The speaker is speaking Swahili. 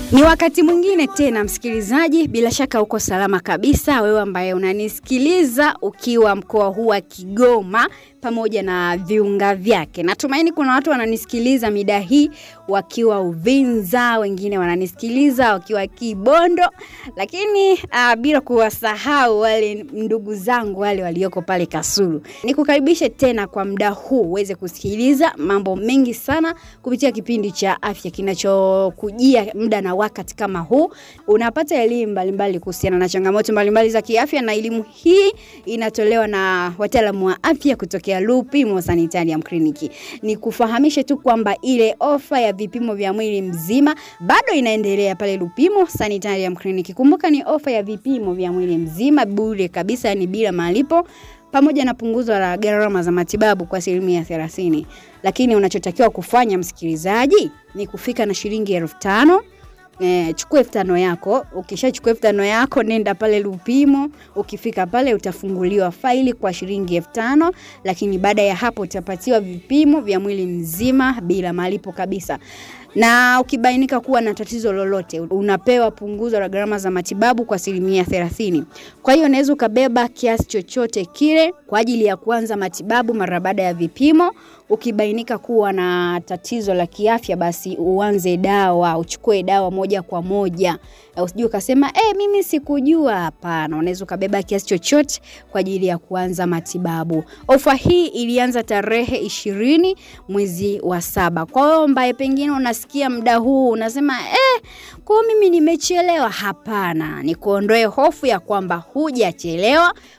Ni wakati mwingine tena msikilizaji, bila shaka uko salama kabisa, wewe ambaye unanisikiliza ukiwa mkoa huu wa Kigoma pamoja na viunga vyake. Natumaini kuna watu wananisikiliza mida hii wakiwa Uvinza, wengine wananisikiliza wakiwa Kibondo, lakini uh, bila kuwasahau wale ndugu zangu wale walioko pale Kasulu. Nikukaribishe tena kwa muda huu uweze kusikiliza mambo mengi sana kupitia kipindi cha afya kinachokujia muda na wakati kama huu. Unapata elimu mbalimbali kuhusiana na changamoto mbalimbali za kiafya, na elimu hii inatolewa na wataalamu wa afya kutokea Lupimo Sanitarium Clinic. Ni kufahamishe tu kwamba ile ofa ya vipimo vya mwili mzima bado inaendelea pale Lupimo Sanitarium Clinic. Kumbuka ni ofa ya vipimo vya mwili mzima bure kabisa, ni bila malipo pamoja na punguzo la gharama za matibabu kwa asilimia thelathini. Lakini unachotakiwa kufanya msikilizaji ni kufika na shilingi elfu tano Eh, chukua elfu tano yako. Ukishachukua elfu tano yako, nenda pale Lupimo. Ukifika pale utafunguliwa faili kwa shilingi elfu tano lakini baada ya hapo utapatiwa vipimo vya mwili mzima bila malipo kabisa na ukibainika kuwa na tatizo lolote unapewa punguzo la gharama za matibabu kwa asilimia thelathini. Kwa hiyo unaweza ukabeba kiasi chochote kile kwa ajili ya kuanza matibabu mara baada ya vipimo. Ukibainika kuwa na tatizo la kiafya, basi uanze dawa, uchukue dawa moja kwa moja. Usijue ukasema eh, mimi sikujua. Hapana, unaweza ukabeba kiasi chochote kwa ajili ya kuanza matibabu. Ofa hii ilianza tarehe ishirini mwezi wa saba. Kwa hiyo ambaye pengine unasikia muda huu unasema eh, kwa mimi nimechelewa. Hapana, ni kuondoe hofu ya kwamba hujachelewa.